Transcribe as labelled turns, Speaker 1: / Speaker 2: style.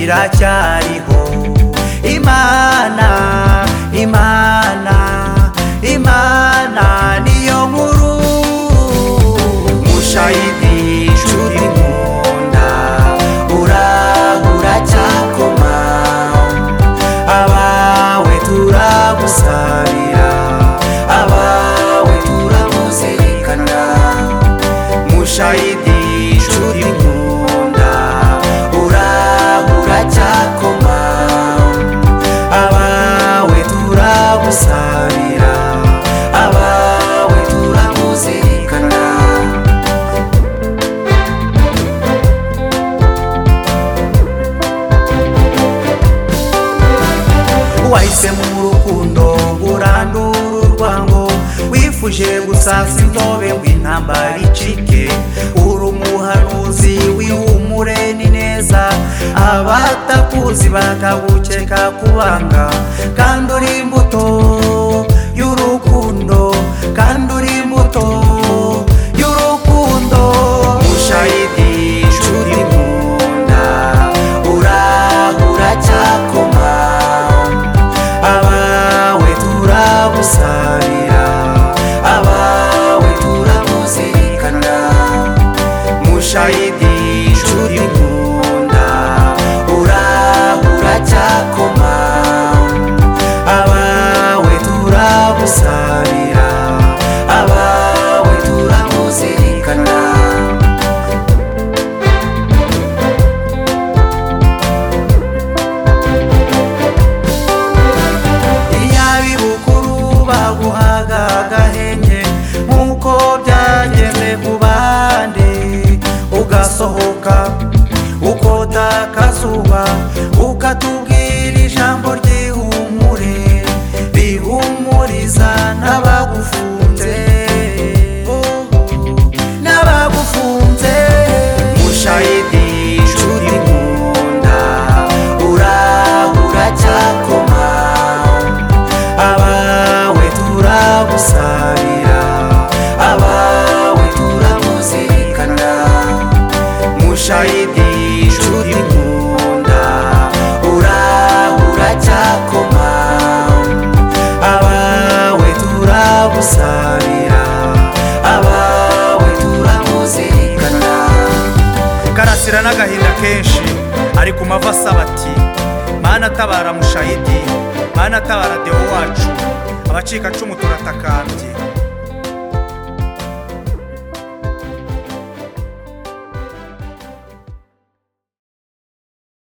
Speaker 1: uracyariho imana imana imana niyo nkuru mushayidi nshuti nkunda urahura cyakoma abawe turagusabira abawe turaguzirikana mushayidi nshuti nkunda urahura cyakoma abawe turagusabira abawe turaguzirikana wahisemo urukundo urandura urwango wifuje gusasa inzobe ngo intambara icike uri umuhanuzi wihumure ni neza abatakuzi bakagukeka kubanga kandi uri imbuto y'urukundo kandi uri imbuto y'urukundo mushayidi nshuti nkunda urahura cyakoma abawe turagusabira abawe turaguzirikana mushayidi nshuti nkunda urahura cyakoma abawe turagusabira abawe turaguzirikana iyabi bukuru baguhaga agahenge nk'uko byageze ku bandi ugasohoka ukota akazuba ukatubwira ijambo ryihumure rihumuriza n'abagufunze n'abagufunze mushayidi nshuti nkunda urahura cyakoma abawe turagusabira abawe turaguzirikana mushayidi nshuti nkunda urahura cyakoma abawe turagusabira abawe turaguzirikana karasira n'agahinda kenshi ari ku mavi asaba ati mana tabara mushayidi mana tabara dewo wacu abacikacumu turatakambye